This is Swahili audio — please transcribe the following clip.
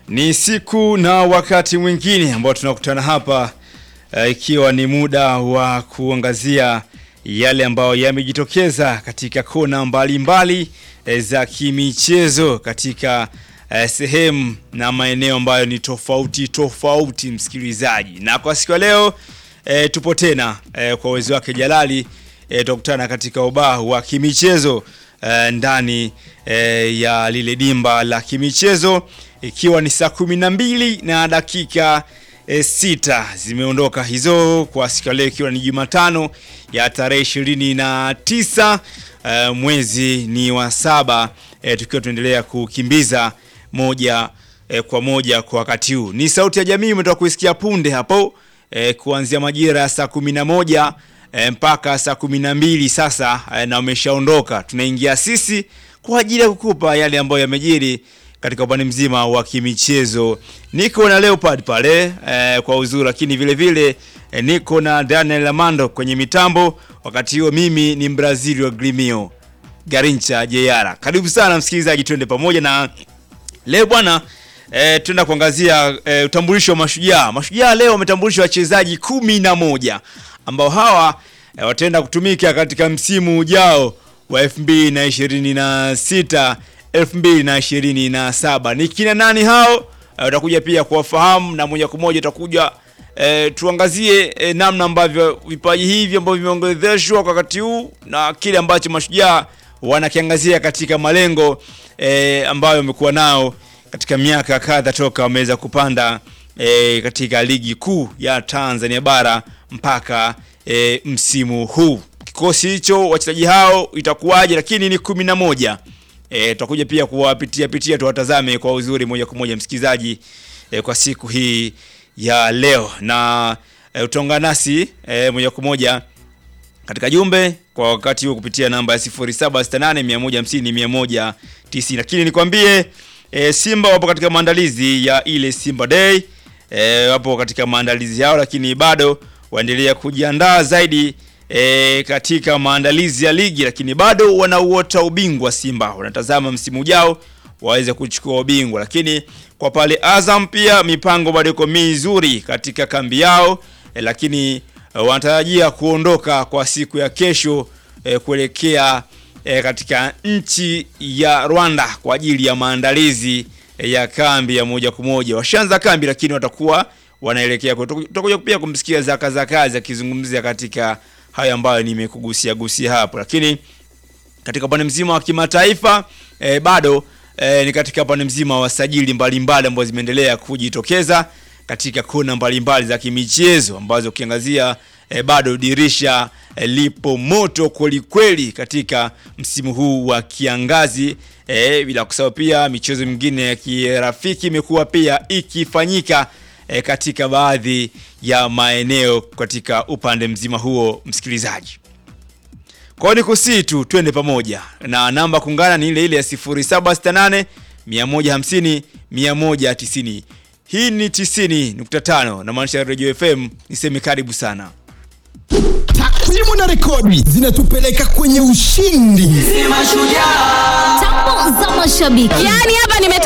Ni siku na wakati mwingine ambao tunakutana hapa uh, ikiwa ni muda wa kuangazia yale ambayo yamejitokeza katika kona mbalimbali mbali, uh, za kimichezo katika uh, sehemu na maeneo ambayo ni tofauti tofauti, msikilizaji. Na kwa siku ya leo uh, tupo tena uh, kwa uwezo wake Jalali uh, tukutana katika ubaa wa kimichezo uh, ndani uh, ya lile dimba la kimichezo ikiwa ni saa kumi na mbili na dakika e, sita zimeondoka hizo kwa siku ya leo, ikiwa ni Jumatano ya tarehe ishirini na tisa e, mwezi ni wa saba e, tukiwa tunaendelea kukimbiza moja e, kwa moja kwa wakati huu. Ni sauti ya jamii umetoka kuisikia punde hapo e, kuanzia majira ya saa kumi na moja e, mpaka saa kumi na mbili sasa e, na umeshaondoka. Tunaingia sisi kwa ajili ya kukupa yale ambayo yamejiri katika upande mzima wa kimichezo. Niko na Leopard pale eh, kwa uzuri, lakini vile vile eh, niko na Daniel Amando kwenye mitambo. Wakati huo mimi ni Mbrazili wa Grimio Garincha Jeyara. Karibu sana msikilizaji, twende pamoja na leo bwana eh, tuenda kuangazia eh, utambulisho wa mashujaa. Mashujaa leo wametambulisha wachezaji kumi na moja ambao hawa eh, wataenda kutumika katika msimu ujao wa 2026 2027. Ni kina nani hao? Utakuja uh, pia kuwafahamu na moja kwa moja utakuja uh, tuangazie uh, namna ambavyo vipaji hivi ambavyo vimeongezeshwa kwa wakati huu na kile ambacho mashujaa wanakiangazia katika malengo uh, ambayo wamekuwa nao katika miaka kadha toka wameweza kupanda uh, katika ligi kuu ya Tanzania bara mpaka uh, msimu huu. Kikosi hicho wachezaji hao itakuwaje? Lakini ni kumi na moja. E, tutakuja pia kuwapitia pitia tuwatazame kwa uzuri moja kwa moja msikilizaji, e, kwa siku hii ya leo na e, utaungana nasi e, moja kwa moja katika jumbe kwa wakati huo kupitia namba ya 0768150190 lakini nikwambie e, Simba wapo katika maandalizi ya ile Simba Day e, wapo katika maandalizi yao, lakini bado waendelea kujiandaa zaidi E, katika maandalizi ya ligi lakini bado wanauota ubingwa. Simba wanatazama msimu ujao waweze kuchukua ubingwa, lakini kwa pale Azam pia mipango bado iko mizuri katika kambi yao e, lakini e, wanatarajia kuondoka kwa siku ya kesho e, kuelekea e, katika nchi ya Rwanda kwa ajili ya maandalizi e, ya kambi ya moja kwa moja. Washaanza kambi lakini watakuwa wanaelekea, tutakuja pia kumsikia Zaka Zakazi akizungumzia katika haya ambayo nimekugusia gusia hapo, lakini katika upande mzima wa kimataifa e, bado e, ni katika upande mzima wa sajili mbalimbali ambazo zimeendelea kujitokeza katika kona mbalimbali za kimichezo ambazo ukiangazia e, bado dirisha e, lipo moto kwelikweli katika msimu huu wa kiangazi e, bila kusahau pia michezo mingine ya kirafiki imekuwa pia ikifanyika E, katika baadhi ya maeneo katika upande mzima huo, msikilizaji. Kwa hiyo ni kusii tu twende pamoja na namba kuungana ni ile ile ya 0768 150 190. Hii ni 90.5 na maanisha Radio FM, niseme karibu sana. Takwimu na rekodi zinatupeleka kwenye ushindi. Tambo za mashabiki. Yaani hapa nimetoka